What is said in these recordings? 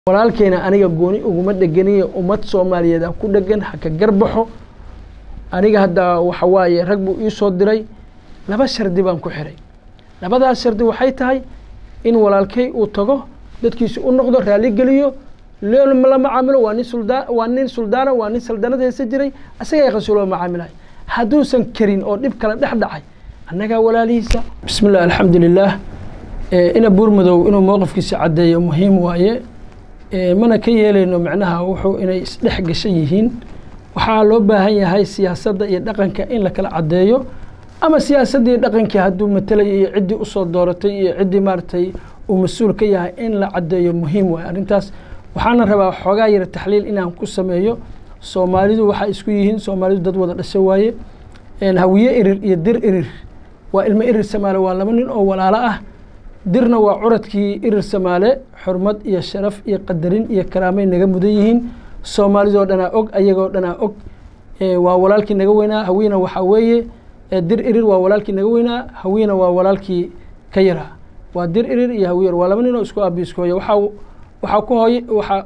walaalkeena aniga gooni uguma dhegeniyo ummad soomaaliyeed aan ku dhegan haka garbaxo aniga hadda waxa waaye rag buu ii soo diray laba shardi baan ku xiray labadaas shardi waxay tahay in walaalkay uu tago dadkiisa u noqdo raalli geliyo leel la macaamilo waa nin suldaa waa nin suldaana waa nin saldanada haysa jiray asaga yaqasu loo macaamilayo hadduusan karin oo dhib kala dhex dhacay annagaa walaalihiisa bismi llah alxamdu lilah ina buurmadow inuu mowqifkiisa caddeeyo muhiim waaye mana ka yeelayno macnaha wuxuu inay isdhex gashan yihiin waxaa loo baahan yahay siyaasadda iyo dhaqanka in la kala caddeeyo ama siyaasaddii dhaqankii hadduu matelayo iyo ciddii usoo dooratay iyo ciddii maaragtay uu mas-uul ka yahay in la caddeeyo muhiim waaye arrintaas waxaana rabaa xoogaa yara taxliil inaan ku sameeyo soomaalidu waxaa isku yihiin soomaalidu dad wada dhasho waaye hawiye irir iyo dir irir waa ilmo irir samaale waa laba nin oo walaalo ah dirna waa curadkii irir samaale xurmad iyo sharaf iyo qadarin iyo karaamay naga mudan yihiin soomaalidoo dhanaa og ayagoo dhanaa og waa walaalkii naga weynaa hawiina waxaa weeye dir irir waa walaalkii naga weynaa hawiina waa walaalkii ka yaraa waa dir irir iyo hawiyer waa laba nin oo isku aabi isku hooya waxaa waxaa ku hooye waxaa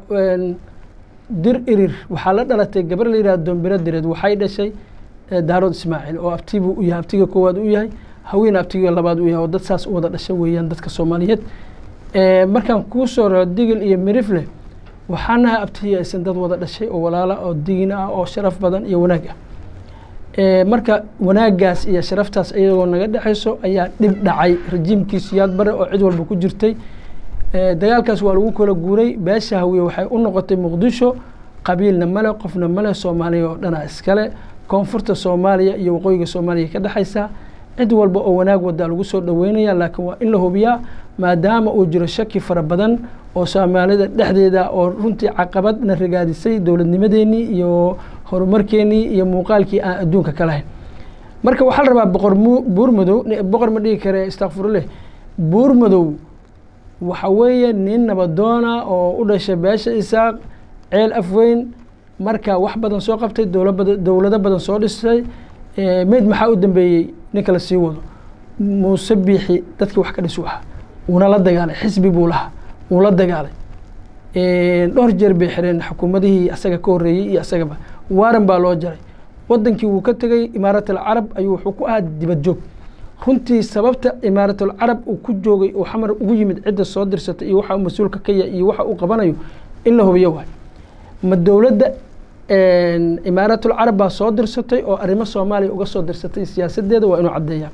dir irir waxaa la dhalatay gabar la yidhaha doombiro direed waxay dhashay daarood ismaaciil oo abti buu u yahay abtiga koowaad u yahay haweena abtiga labaad u yahay oo dad saas u wada dhasha weeyaan dadka soomaaliyeed markaan kuu soo raro digil iyo mirifle waxaanaha abtihi aysan dad wada dhashay oo walaala oo digin ah oo sharaf badan iyo wanaag ah marka wanaaggaas iyo sharaftaas iyagoo naga dhexayso ayaa dhib dhacay rajiimkiisu yaad bare oo cid walba ku jirtay dagaalkaas waa lagu kala guuray beesha hawiye waxay u noqotay muqdisho qabiilna male qofna male soomaaliya oo dhana iskale koonfurta soomaaliya iyo waqooyiga soomaaliya ka dhexaysa cid walba oo wanaag wadaa lagu soo dhaweynaya laakiin waa in la hubiyaa maadaama uu jiro shaki fara badan oo soomaalida dhexdeeda oo runtii caqabadna ragaadisay dowladnimadeenii iyo horumarkeenii iyo muuqaalkii aan adduunka ka lahayn marka waxaa la rabaa boqor buurmadow boqor ma dhigi kare istakfiruleh buurmadow waxa weeye nin nabadoona oo u dhashay beesha isaaq ceel afweyn marka wax badan soo qabtay dowlado badan soo dhisay meyd maxaa u dambeeyey ninka la sii wado muuse biixi dadkii wax ka dhisu ahaa wuuna la dagaalay xisbi buu lahaa wuu la dagaalay dhowr jeer bay xireen xukuumadihii asaga ka horreeyey iyo asagaba waaran baa loo jaray wadankii wuu ka tegey imaarat alcarab ayuu wuxuu ku ahaa dibad joog runtii sababta imaaratalcarab uu ku joogay uu xamar ugu yimid cidda soo dirsatay iyo waxa uu mas-uulka ka yahay iyo waxa uu qabanayo in la hubiyo waay ma dowladda imaaraatulcarab baa soo dirsatay oo arrimo soomaaliya uga soo dirsatay siyaasadeeda waa inuu caddeeyaa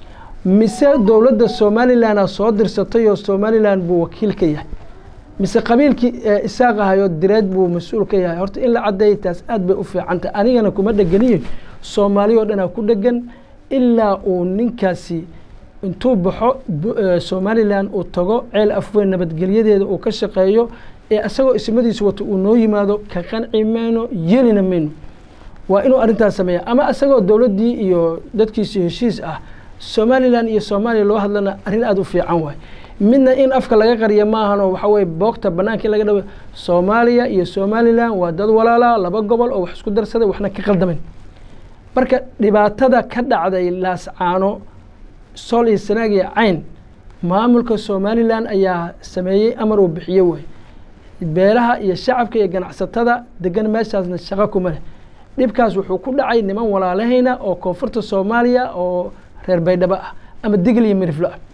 mise dowladda somalilanaa soo dirsatay oo somalilan buu wakiil ka yahay mise qabiilkii isaaq ahayoo direed buu mas-uul ka yahay horta in la caddeeya taas aad bay u fiicantah anigana kuma dhegeniyo soomaaliya oo dhanaa ku dhegan ilaa uu ninkaasi intuu baxo somalilan uu tago ceel afweyn nabadgelyadeeda uu ka shaqeeyo ee isagoo ismadiisa wato uu noo yimaado ka qanci mayno yeelina mayno waa inuu arrintaas sameeya ama isagoo dowladdii iyo dadkiisi heshiis ah somalilan iyo soomaaliya loo hadlana arrin aada u fiican waay midna in afka laga qariya maahanoo waxa weye boogta bannaankii laga dhawa soomaaliya iyo somalilan waa dad walaala laba gobol oo wax isku darsaday waxna ka qaldamayn marka dhibaatada ka dhacday laascaano sool iyo sanaag iyo cayn maamulka somalilan ayaa sameeyey amar uu bixiye waay beelaha iyo shacabka iyo ganacsatada degan meeshaasna shaqo kuma leh dhibkaas wuxuu ku dhacay niman walaalahayna oo koonfurta soomaaliya oo reer baydhabo ah ama digl iyo miriflo ah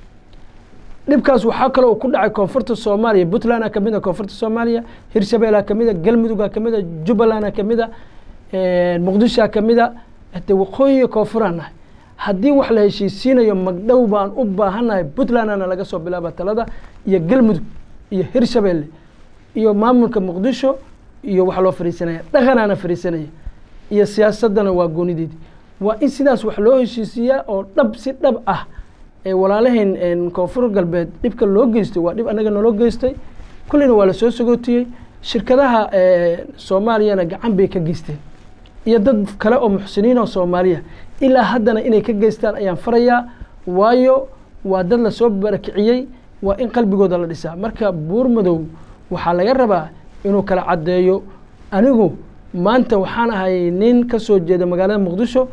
dhibkaas waxaa kale uu ku dhacay koonfurta soomaaliya puntland kamid a koonfurta soomaaliya hirshabeelha kamid a galmudugha kamid a jubbalandha kamid a muqdishoa kamid a de waqooyiga koonfuraan nahay haddii wax la heshiisiinayo magdhow baan u baahannahay puntlandana laga soo bilaaba talada iyo galmudug iyo hirshabeelle iyo maamulka muqdisho iyo wax loo fariisanaya dhaqanaana fariisanaya iyo siyaasaddana waa goonideedi waa in sidaas wax loo heshiisiiyaa oo dhab si dhab ah ee walaalahayn koonfur galbeed dhibka loo geystay waa dhib annaga naloo geystay kullina waa lasoo sagootiyey shirkadaha soomaaliyana gacan bay ka geysteen iyo dad kale oo muxsiniin oo soomaaliya ilaa haddana inay ka geystaan ayaan farayaa waayo waa dad lasoo barakiciyey waa in qalbigooda la dhisaa marka buurmadow waxaa laga rabaa inuu kala caddeeyo anigu maanta waxaan ahay nin ka soo jeeda magaalada muqdisho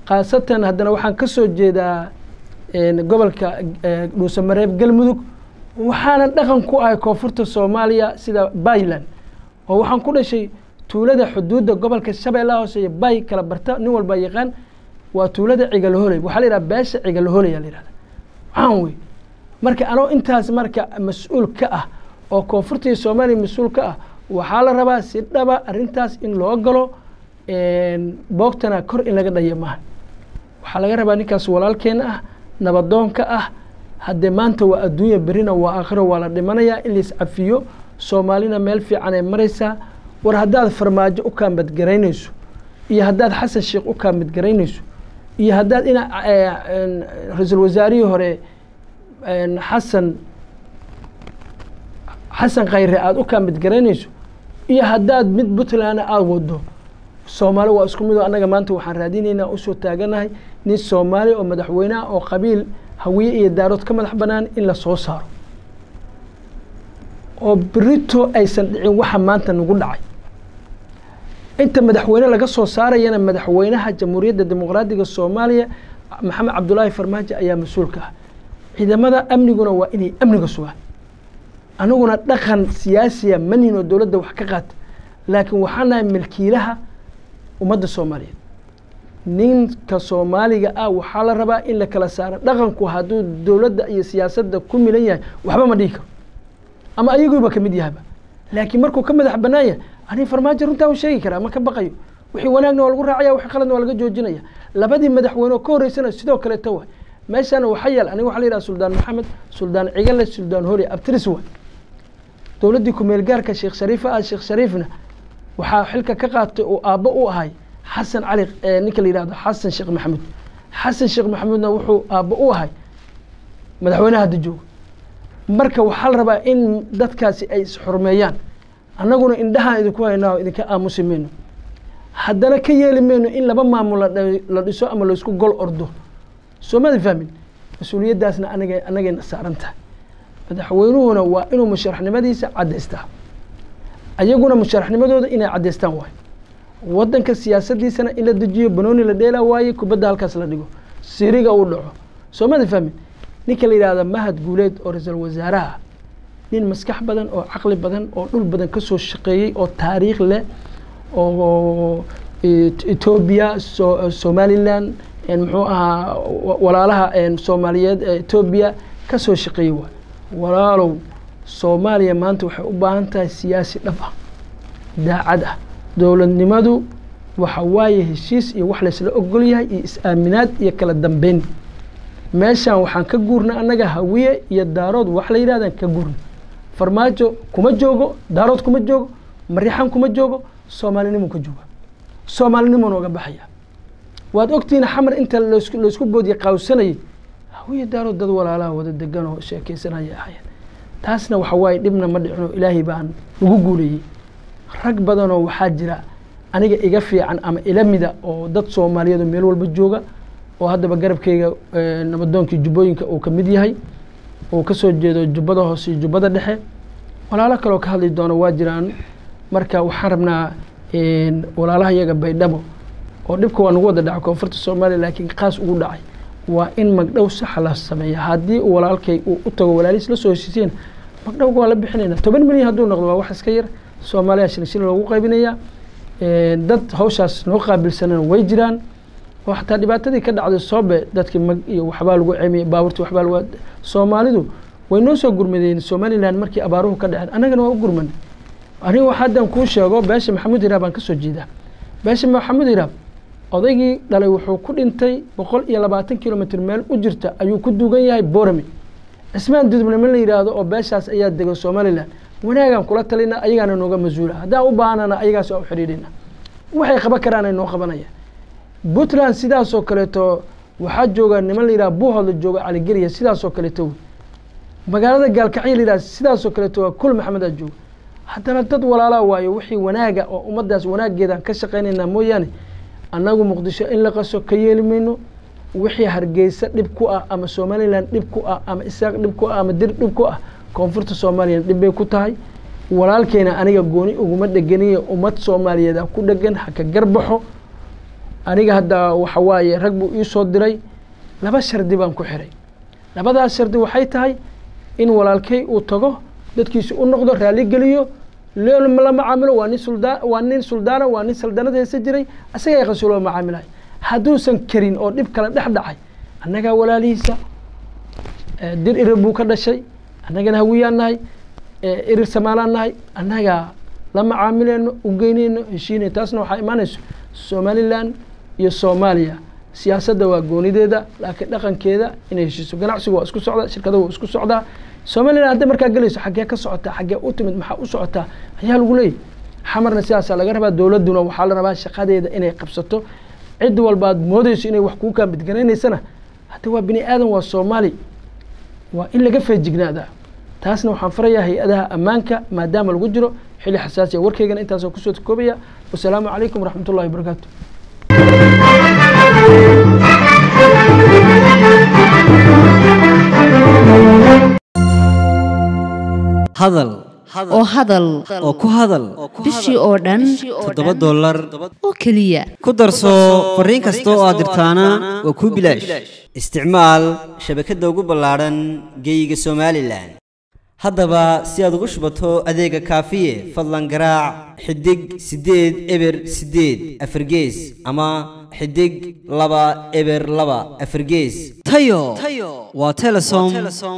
khaasatan haddana waxaan ka soo jeedaa gobolka dhuusamareeb galmudug waxaana dhaqan ku ahay koonfurta soomaaliya sida bayland oo waxaan ku dhashay tuulada xuduudda gobolka shabeellaha hoose iyo bay kala barta nin walba yaqaan waa tuulada cigalaholey waxaa la yidhaha beesha cigalaholey aa la yihahda waxaan wey marka anoo intaas marka mas-uul ka ah oo koonfurta iyo soomaaliya mas-uul ka ah waxaa la rabaa si dhaba arrintaas in loo galo boogtana kor in laga dhaya maaha waxaa laga rabaa ninkaas walaalkeena ah nabadoonka ah haddee maanta waa adduunya berina waa aakhiro waa la dhimanayaa in lais cafiyo soomaalina meel fiican ay maraysaa war haddaad farmaajo u kaambadgaraynayso iyo haddaad xasan sheekh u kaambadgaraynayso iyo haddaad ina ra-iisul wasaarihii hore xasan xasan khayre aada u kaambadgaraynayso iyo haddaad mid puntlandna aada wado soomaali waa isku mid oo annaga maanta waxaan raadinaynaa usoo taaganahay nin soomaali oo madaxweyneah oo qabiil hawiye iyo daarood ka madax bannaan in la soo saaro oo berito aysan dhicin waxa maanta nagu dhacay inta madaxweyne laga soo saarayana madaxweynaha jamhuuriyadda dimuqraadiga soomaaliya maxamed cabdulaahi farmaajo ayaa mas-uulka ah ciidamada amniguna waa inay amniga sugaan aniguna dhaqan siyaasiya manin oo dowladda wax ka qaata laakiin waxaan nahay milkiilaha ummadda soomaaliyeed ninka soomaaliga ah waxaa la rabaa in la kala saaro dhaqanku hadduu dowladda iyo siyaasadda ku milan yahay waxba ma dhihi karo ama ayaguuba kamid yahaba laakiin markuu ka madax bannaan yahay ani farmaajo runtaa u sheegi karaa ma ka baqayo wixii wanaagna waa lagu raacaya wixii qaladna waa laga joojinaya labadii madaxweyne oo ka horreysana sidoo kaleeta waay meeshaana waxaa yaal aniga waxaa la yidhaha suldaan maxamed suldaan cigale suldaan hori abtiris waay dowladdii ku-meel gaarka sheekh shariif ah sheekh shariifna waxaa xilka ka qaatay oo aabbo u ahay xasan cali ninka la yihahdo xasan sheekh maxamuud xasan sheekh maxamuudna wuxuu aabbo u ahay madaxweynaha hadda jooga marka waxaa la rabaa in dadkaasi ay isxurmeeyaan annaguna indhahaan idinku haynaa idinka aamusi mayno haddana ka yeeli mayno in laba maamul la dhiso ama laysku gol ordo soo maada fahmin mas-uuliyaddaasna anaga annagayna saaran tahay madaxweynuhuna waa inuu musharaxnimadiisa caddaystaa ayaguna musharaxnimadooda inay caddaystaan waayo waddanka siyaasaddiisana in la dejiyo banooni la dheelaa waaye kubadda halkaas la dhigo siriga uu dhaco soo maada fahmin ninka la yidhahda mahad guuleed oo ra-iisul wasaaraha nin maskax badan oo caqli badan oo dhul badan ka soo shaqeeyey oo taariikh leh oo etoobiya somalilan muxuu ahaa walaalaha soomaaliyeed ee etoobiya ka soo shaqeeyey waay walaalow soomaaliya maanta waxay u baahan tahay siyaasi dhab ah daacad ah dowladnimadu waxa waaye heshiis iyo wax laysla ogol yahay iyo is-aaminaad iyo kala dambeyn meeshaan waxaan ka guurnay annaga hawiye iyo daarood wax la yidhahdaan ka guurnay farmaajo kuma joogo daarood kuma joogo marixan kuma joogo soomaalinimo ka jooga soomaalinimo nooga baxaya waad ogtihiin xamar inta lasku laysku boodiye qaawsanayay hawiye daarood dad walaalaha wada degan oo sheekeysanaya ahayeen taasna waxa waaye dhibna ma dhicino ilaahay baan ugu guuleeyey rag badanoo waxaa jira aniga iga fiican ama ila mida oo dad soomaaliyeed meel walba jooga oo haddaba garabkeyga nabadoonkii jubbooyinka uu ka mid yahay uu kasoo jeedo jubbada hoose iyo jubbada dhexe walaalo kaloo ka hadli doono waa jiraan marka waxaan rabnaa walaalaha iyaga baydhabo oo dhibka waa nagu wada dhacay koonfurta soomaaliya laakiin qaas ugu dhacay waa in magdhow saxa la sameeya haddii walaalkay uu u tago walaalihiis la soo heshiiseen magdhowga waa la bixinayna toban milyan hadduu noqdo waa wax iska yar soomaaliya shilin shilin loogu qaybinaya dad hawshaas noo qaabilsanana way jiraan oo xataa dhibaatadii ka dhacday soobe dadkii mag iyo waxbaa lagu ceemiyey baaburtii waxbaa lagu soomaalidu way noo soo gurmadeen somaliland markii abaaruhu ka dhaceen annagana waa u gurmanay aniga wax haddan kuu sheego beesha maxamuud hiraab baan kasoo jeedaa beesha maxamuud hiraab odaygii dhalay wuxuu ku dhintay boqol iyo labaatan kilomitr meel u jirta ayuu ku duugan yahay borame cismaan dudubnimo la yidhaahdo oo beeshaas ayaa degan somaliland wanaagaan kula talina ayagaana nooga mas-uula haddaan u baahnana ayagaas waa u xidhiidhina waxay qaban karaan ay noo qabanayaan puntland sidaasoo kaleeto waxaa jooga niman la yidhaha buuhoodla jooga caligeliya sidaasoo kaleeto wey magaalada gaalkacyo la yidhaha sidaasoo kaleeto waa kul maxamedaa jooga haddana dad walaalaa waayo wixii wanaaga oo ummaddaas wanaaggeedaan ka shaqaynaynaa mooyaane annagu muqdisho in la qaso ka yeeli mayno wixii hargeysa dhib ku ah ama somalilan dhib ku ah ama isaaq dhib ku ah ama dir dhib ku ah koonfurta soomaaliyana dhib bay ku tahay walaalkeena aniga gooni uguma dhegeniyo ummad soomaaliyeed a ku dhegan haka garbaxo aniga hadda waxa waaye rag buu ii soo diray laba shardi baan ku xiray labadaas shardi waxay tahay in walaalkay uu tago dadkiisa u noqdo raaligeliyo la macaamilo waa nin suldaa waa nin suldaana waa nin saldanad haysa jiray asaga yaqaso loo macaamilayo hadduusan karin oo dhib kale dhex dhacay annagaa walaalihiisa dir irir buu ka dhashay annagana hawiyaan nahay irir samaalaan nahay annagaa la macaamileyno ugeyneyno heshiinay taasna waxaa imaanayso somalilan iyo soomaaliya siyaasadda waa goonideeda laakiin dhaqankeeda inay heshiiso ganacsigu waa isku socdaa shirkada waa isku socdaa somalilan hadday markaa gelayso xaggee ka socotaa xaggee u timid maxaa u socotaa ayaa lagu leeyahy xamarna sidaasaa laga rabaa dowladduna waxaa la rabaa shaqadeeda inay qabsato cid walbaad moodeyso inay wax kuu kaambidgaraynaysana hadda waa bini aadan waa soomaali waa in laga feejignaadaa taasna waxaan farayaa hay-adaha ammaanka maadaama lagu jiro xilli xasaasiya warkaygana intaasoo kusoo koobaya wasalaamu calaykum waraxmat ullahi wabarakaatu hadal oo hadal oo ku hadal bishii oo dhan toddoba dollar oo keliya ku darso fariin kasta oo aad dirtaana waa kuu bilaash isticmaal shabakadda ugu ballaadhan geeyiga somalilan haddaba si aad ugu shubato adeega kaafiye fadlan garaac xidig siddeed eber siddeed afargees ama xidig laba eber laba afargees tayo waa telesom